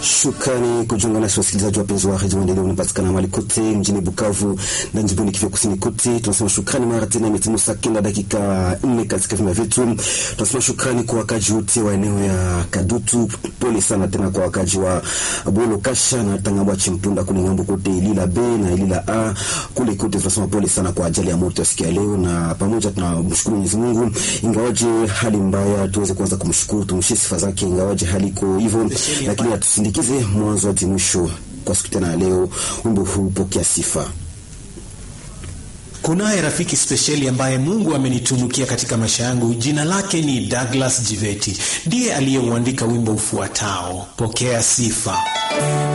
Shukrani kujiunga nasi wasikilizaji wapenzi wa redio Maendeleo, unapatikana mahali kote mjini Bukavu na jimboni Kivu Kusini kote. Tunasema shukrani mara tena, imetimu saa kenda dakika nne katika vima vyetu. Tunasema shukrani kwa wakaji wote wa eneo ya Kadutu. Pole sana tena kwa wakaji wa Bolo Kasha na Tangabwa Chimpunda kule ngambo kote Ilila B na Ilila A kule kote. Tunasema pole sana kwa ajali ya moto ya siku ya leo, na pamoja tunamshukuru Mwenyezi Mungu, ingawaje hali mbaya, tuweze kwanza kumshukuru, tumshie sifa zake, ingawaje hali iko hivyo, lakini atusindikize mwanzo hadi mwisho kwa siku tena leo. Wimbo huu pokea sifa. Kunaye rafiki spesheli ambaye Mungu amenitunukia katika maisha yangu. Jina lake ni Douglas Jiveti, ndiye aliyeuandika wimbo ufuatao, pokea sifa.